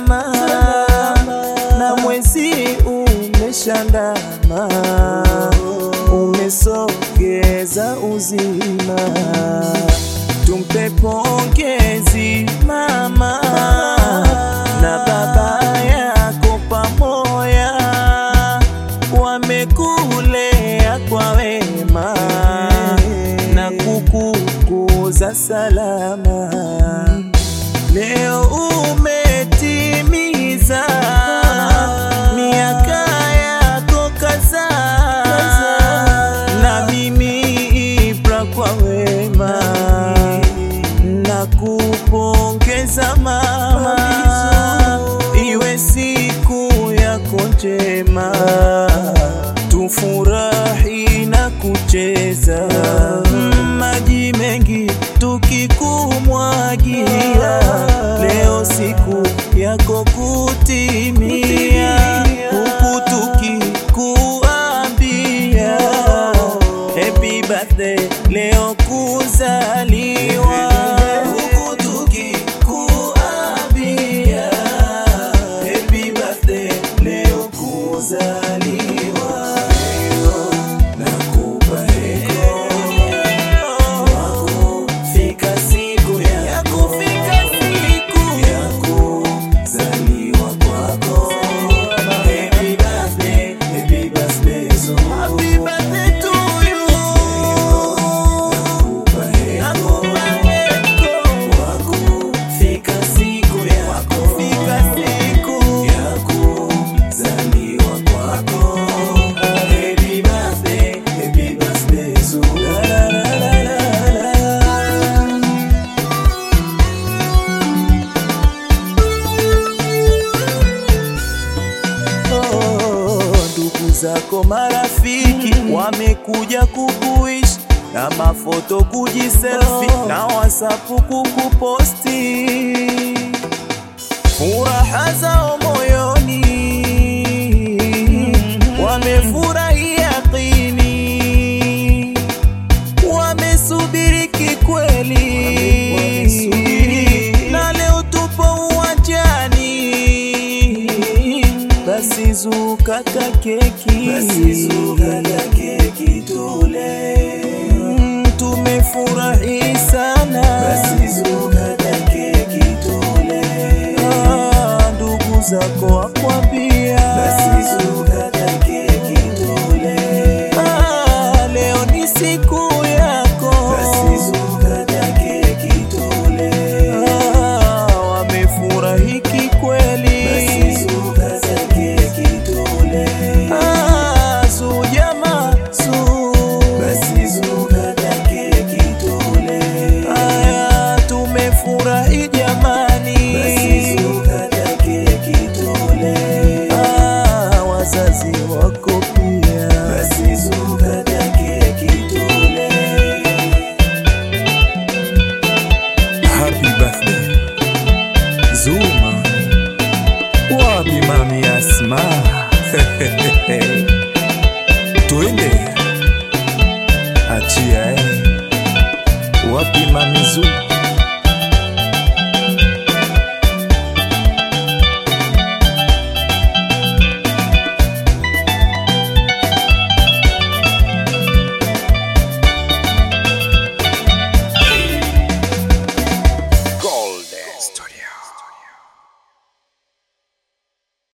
salama, na mwezi umeshandama, umesogeza uzima. Tumpe pongezi mama na baba yako pamoja, wamekulea kwa wema na kukukuza salama. Leo umetimiza miaka yako kadhaa, na mimi Ibra kwa wema na kupongeza mama, iwe siku yako njema, tufurahi na kucheza maji mengi tukikumwagia, leo siku yako kutimia, huku tukikuambia happy birthday leo kuzaliwa, huku tukikuambia happy birthday leo kuzaliwa. Nakupa heko Fika siku ya kufika siku ya kuzaliwa kwako. Happy birthday, happy birthday so happy birthday to you. Nakupa heko kwa kufika siku ya kufika siku ya kuzaliwa kwako. Happy birthday, happy birthday so la la la la la. Oh, ndugu zako marafiki wamekuja kukuishi na mafoto kujiselfi na wasapu kukuposti furaha zao moyoni wamefurahi yaqini wamesubiri kikweli na leo tupo uwanjani basi zukata keki basi zukata keki tule Mm, tumefurahi sana basi zukata keki tule ah, ndugu zako wakwambia basi zukata keki tule ah, leo ni siku yako basi zukata keki tule ah, wamefurahi kikweli basi zukata keki tule ah, su jama su basi zukata keki tule aya tumefurahi jamani basi zukata keki tule ah, wazazi wako pia basi zukata keki tule Happy birthday Zuma Wapi mami Asma Twende Achia eh Wapi mami Zuma